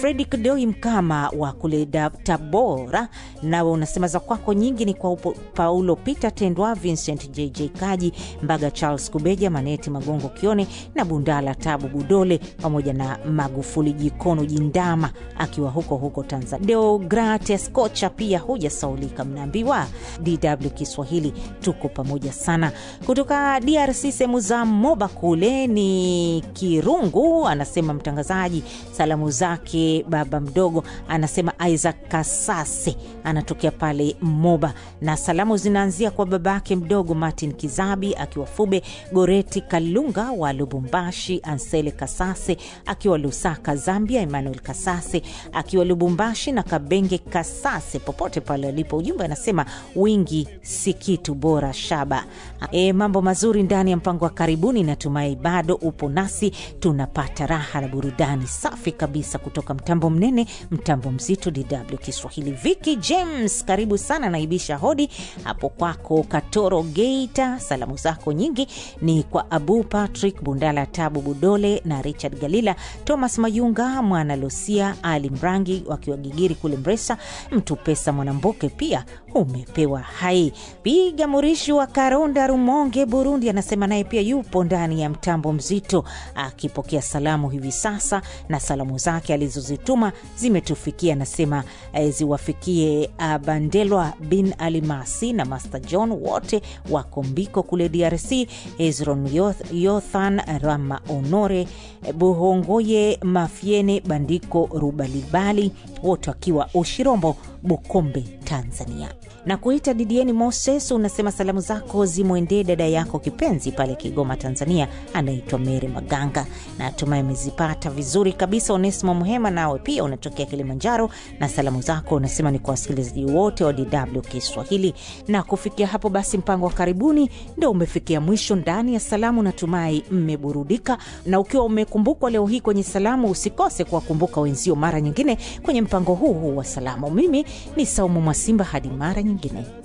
Fredi Kidoi Mkama wa kule Tabora, nawe unasema za kwako nyingi ni kwa upo, Paulo Peter Tendwa, Vincent JJ Kaji Mbaga, Charles Kubeja, Maneti Magongo Kione na Bundala Tabu Budole pamoja na Magufuli Jikono Jindama akiwa huko huko Tanzania. Deogrates Kocha pia hujasaulika, mnaambiwa DW Kiswahili tuko pamoja sana. Kutoka DRC sehemu za Moba kule ni Kirungu, anasema mtangazaji, salamu zake baba mdogo, anasema Isaac Kasase anatokea pale Moba, na salamu zinaanzia kwa babake mdogo Martin Kizabi akiwa Fube, Goreti Kalunga wa Lubumbashi, Ansele Kasase akiwa Lusaka Zambia, Emmanuel Kasase akiwa Lubumbashi na Kabenge Kasase popote pale alipo. Ujumbe anasema wingi si kitu bora shaba. E, mambo mazuri ndani ya mpango wa karibuni. Natumai bado upo nasi, tunapata raha na burudani safi kabisa kutoka mtambo mnene, mtambo mzito, DW Kiswahili. Viki James, karibu sana, naibisha hodi hapo kwako Katoro Geita. Salamu zako nyingi ni kwa Abu Patrick Bundala, Tabu Budole na Richard Galila, Thomas Mayunga, Mwana Lusia, Ali Mrangi wakiwa Gigiri kule Mresa, Mtu Pesa Mwanamboke pia umepewa hai. Piga Murishi wa Karonda, Rumonge, Burundi, anasema naye pia yupo ndani ya mtambo mzito akipokea salamu hivi sasa, na salamu zake alizozituma zimetufikia, anasema eh, ziwafikie uh, Bandelwa bin Alimasi na Master John wote wako Mbiko kule DRC, Hezron Yoth, Yothan Rama Honore Buhongoye Mafiene Bandiko Rubalibali wote wakiwa Ushirombo Bukombe Tanzania na kuita Didieni Moses, unasema salamu zako zimwendee dada yako kipenzi pale Kigoma Tanzania, anaitwa Mary Maganga na natumai amezipata vizuri kabisa. Onesimo Muhema, nawe pia unatokea Kilimanjaro na salamu zako unasema ni kwa wasikilizaji wote wa DW Kiswahili. Na kufikia hapo basi, mpango wa karibuni ndo umefikia mwisho ndani ya salamu. Natumai mmeburudika, na ukiwa umekumbukwa leo hii kwenye salamu, usikose kuwakumbuka wenzio mara nyingine kwenye mpango huu huu wa salamu. Mimi ni Saumu Mwasimba, hadi mara nyingine.